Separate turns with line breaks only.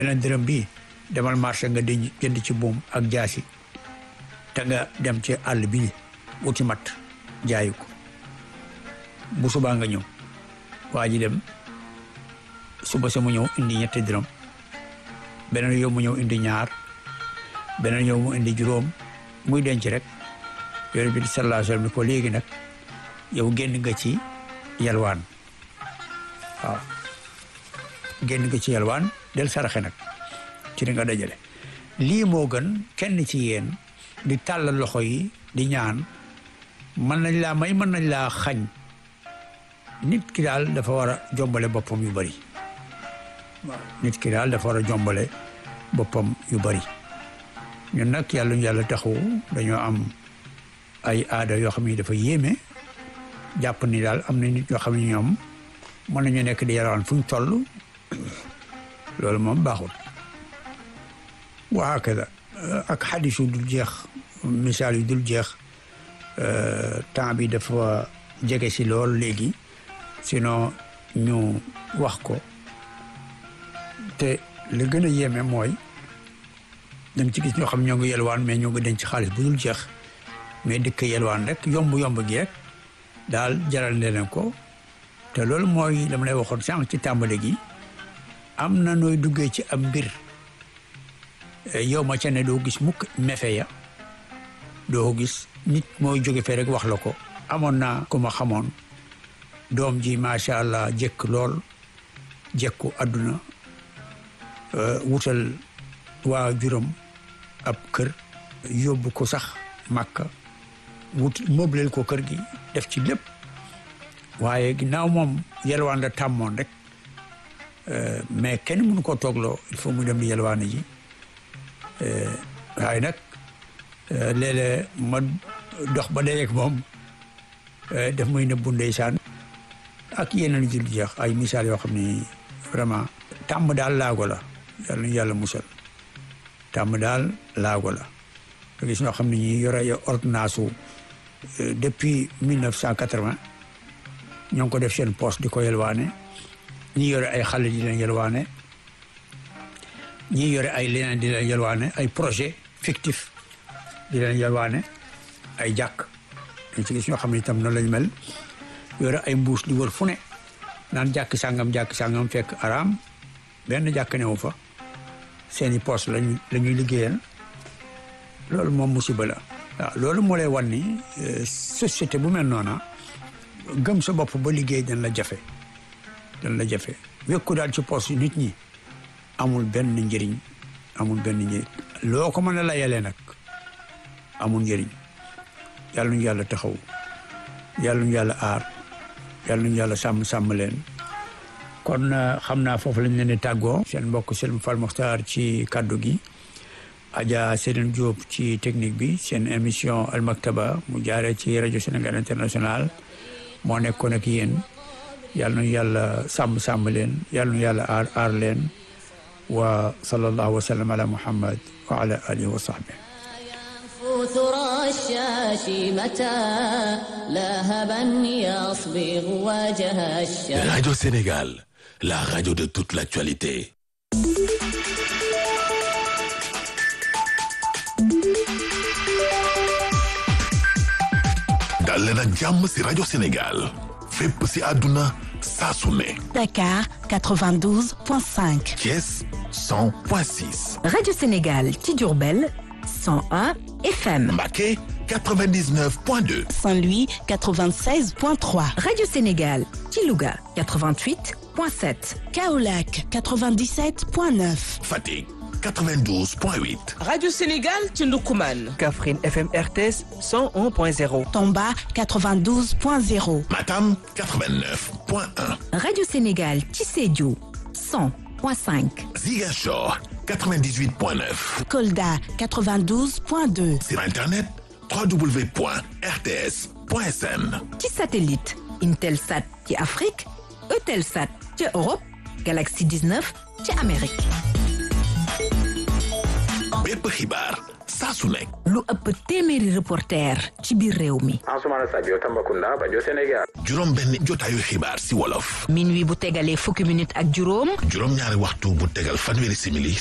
beneen dërëm bii demal marché nga di jënd ci buum ak jaasi te nga dem ci àll bi wuti mat jaayu ko bu subaa nga ñëw waa ji dem suba sa mu ñëw indi ñetti dërëm beneen yow mu ñëw indi ñaar beneen yow mu indi juróom muy denc rek yore bi sallallahu alayhi wa sallam ni ko léegi nag yow génn nga ci yalwaan waaw génn nga ci yalwaan del saraxe nag ci li nga dajale lii moo gën kenn ci yéen di tàllal loxo yi di ñaan mën nañ laa may mën nañ laa xañ nit ki daal dafa war a jombale boppam yu bari waaw nit ki daal dafa war a jombale boppam yu bari ñun nag yàlla ñu yàlla taxawu dañoo am ay aada yoo xam ne dafa yéeme jàpp ni daal am na nit yoo xam ne ñoom mën nañu nekk di yarawaan fu ñu toll loolu moom baaxul waa kada ak xadis yu dul jeex misaal yu dul jeex temps bi dafa jege si lool léegi sinon ñu wax ko te li gën a yéeme mooy dañ ci gis ñoo xam ñoo ngi yelwaan mais ñoo ngi denc xaalis bu dul jeex mais dëkk yelwaan rek yomb yomb gi rek daal jaral ne leen ko te loolu mooy dama lay waxoon sànq ci tàmbali gi am na nooy duggee ci am mbir yow ma ca ne doo gis mukk mefe ya doo gis nit mooy jóge fee rek wax la ko amoon naa ku ma xamoon doom ji macha allah jëkk lool jëkku àdduna wutal waa juróom ab kër yóbbu ko sax màkka wut mobleel ko kër gi def ci lépp waaye ginnaaw moom yelwaan la tàmmoon rek mais kenn mënu ko toogloo il faut mu dem di yelwaane ji waaye nag léeg-léeg ma dox ba dajeek moom def muy nëbbu ndeysaan ak yeneen jul jeex ay misaal yoo xam ni vraiment tàmm daal laago la yàlla ñu yàlla musal tàmm daal laago la nga gis ñoo xam ne ñi yore ay ordonnance u depuis mille neuf cent quatre-vingt ñoo ngi ko def seen poste di ko yelwaane ñi yore ay xale di leen yelwaane ñi yore ay leneen di leen yelwaane ay projet fictif di leen yelwaane ay jàkk dañ ci gis ñoo xam ne itam noonu lañ mel yore ay mbuus di wër fu ne naan jàkk sàngam jàkk sàngam fekk araam benn jàkk newu fa seeni poste lañu la ñuy liggéeyal loolu moom musiba la waaw loolu moo lay wan ni société bu mel noona gëm sa bopp ba liggéey dañ la jafe dañ la jafe wekku daal ci poste nit ñi amul benn njëriñ amul benn njëriñ loo ko mën a layalee nag amul njëriñ yàlla ñu yàlla taxaw yàlla ñu yàlla aar yàlla ñu yàlla sàmm sàmm leen kon xam naa foofu lañ leen di tàggoo seen mbokk Selm Fall Mokhtar ci kàddu gi Adja Serigne Diop ci technique bi seen émission Al Maktaba mu jaaree ci rajo Sénégal International moo nekkoon ak yéen yàlla nu yàlla sàmm sàmm leen yàlla nu yàlla aar aar leen wa sallallahu wa sallam ala muhammad wa ala alihi wa sahbihi
ثرى الشاش متى لهبا يصبغ وجه الشاش
Radio Sénégal, la radio de toute l'actualité. dal leen ak jàmm ci Radio Sénégal fépp ci àdduna saa su ne
Dakar 92.5.
Thiès 100.6
Radio Sénégal ci Diourbel 101 FM.
Mbacké 99.2
Saint-Louis 96.3.
Radio Sénégal ci Louga 88.7.
Kaolack 97.9.
Fatick 92.8
Radio Sénégal ci Ndoukoumane.
Kaffrine FM RTS 101.0.
Tomba 92.0.
Matam 89.1
Radio Sénégal ci Sédhiou 100.5.
Ziguinchor 98.9
Kolda 92.2.
sur internet www.rts.sn
ci satellite Intelsat ci Afrique Eutelsat ci Europe Galaxy 19 ci Amérique.
bépp xibaar saa su nekk.
lu ëpp téeméeri reporter ci biir réew mi.
Ansoumana Sadio Tambacounda Banjo Sénégal.
juróom benn jotaayu xibaar si wolof.
minuit bu tegalee fukki minute ak juróom.
juróom ñaari waxtu bu tegal fanweeri simili